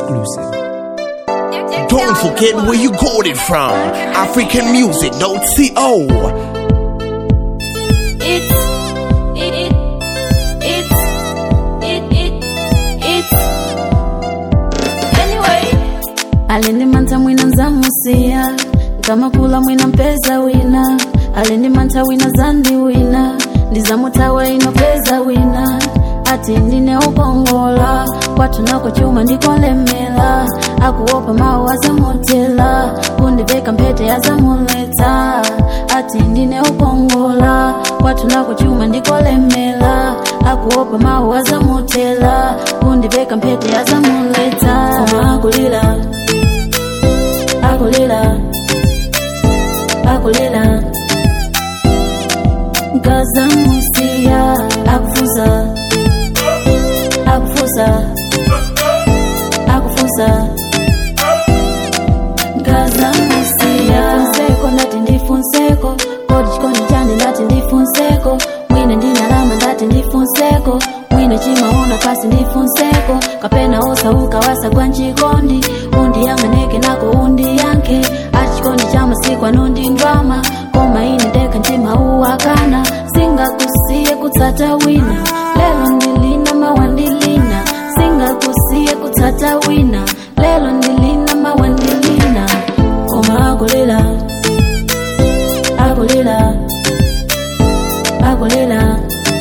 exclusive. Don't forget where you got it from. African music, don't see oh. It's it it it's it it it's anyway. Alinimanta mwina nzamusiya kama kula mwina mpeza wina alinimanta wina zandi wina ndizamutawa inopeza wina ati ndine ukongola kwatu nako chuma ndikolemela akuopa mawu azamutela kundiveka mpete azamuleta ati ndine ukongola kwatu nako chuma ndikolemela akuopa mawu azamutela kundiveka mpete azamuleta koma akulila akulila akulila ngazamusiya akufuza akufuza akufuza ngazamusiya nseko ndati ndifunseko kodi chikondi chane ndati ndifunseko mwine ndinalama ndati ndifunseko mwine chimaona pasi ndifunseko kapena osauka wasagwa nchikondi undiyang'aneke nako undiyanke ati chikondi cha masiku anondindwama koma ine ndeka mtima uwakana singakusiye kutsata wina lelo ndilina mawandilina singakusiye kutsata wina lelo ndilina mawandilina koma akulila akulila akulila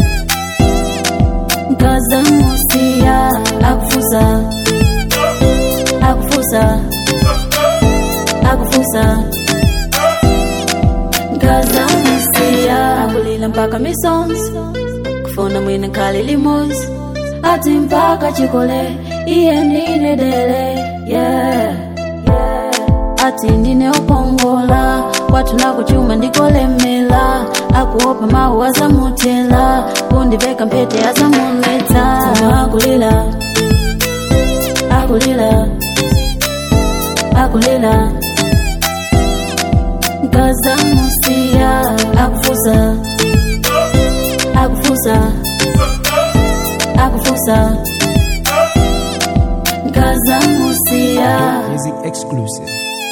ngazamusiya akufuza akufuza akufuza ngazamusiya akulila mpaka misons kufuna mwine nkali limozi ati mpaka chikole iye ndine dele yeah, yeah. ati ndine ukongola kwatu nako chuma ndikolemela akuopa mawu azamutela kundiveka mpete azamuleta koma akulila akulila akulila ngazamusiya akufuza akufuza akufuza ngazamusiya Music exclusive.